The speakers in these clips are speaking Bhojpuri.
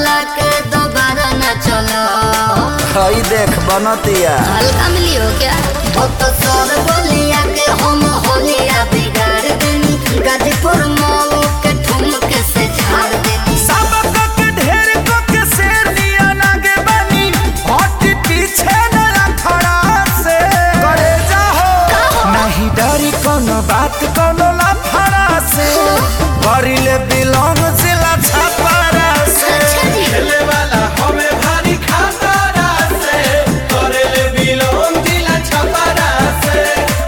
चला के दोबारा न चलो हई देख बनतिया हल्का मिली हो क्या वो तो सर बोलिया के हम होलिया बिगाड़ देनी गाजीपुर मॉल के ठुमके से झाड़ देनी सबक के ढेर को के शेर लिया लागे बनी हट पीछे न रखड़ा से करे जाहो नहीं डरी कोनो बात कोनो लफड़ा से करिले बिलोंग जिला छपरा से अच्छा जी खेले वाला हमें भारी खातारा से करेले बिलोन दिला छपारा से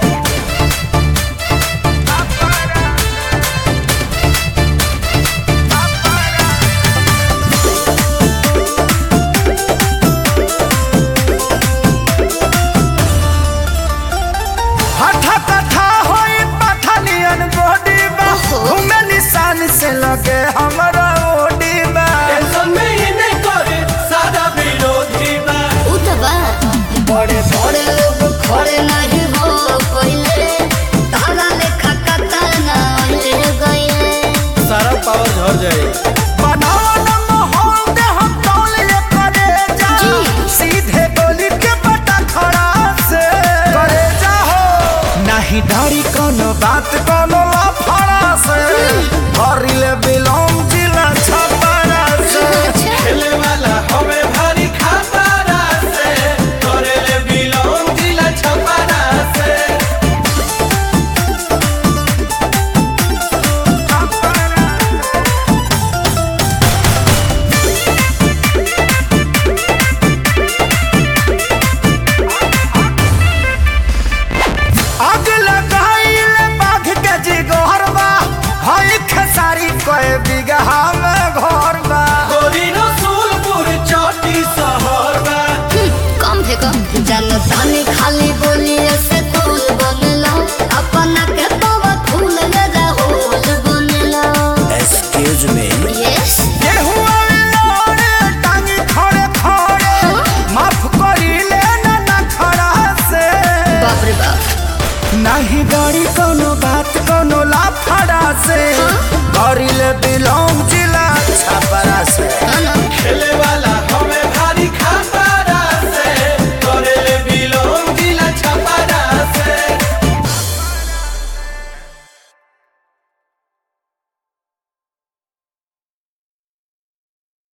हठा कथा होई पठानियन बॉडी बा ओहो। घूमे निशान से लगे हमरा ओडी बा टेंशन में ही नहीं करे सादा विरोधी बा उतबा बड़े बड़े लोग खड़े नहीं हो कोइले तारा लेखा कता ना ले गइले सारा पावर झड़ जाए बनावन माहौल दे हम तौल ले करे जा जी। सीधे गोली के पटा खड़ा से करे जा हो नहीं डरी कोनो बात को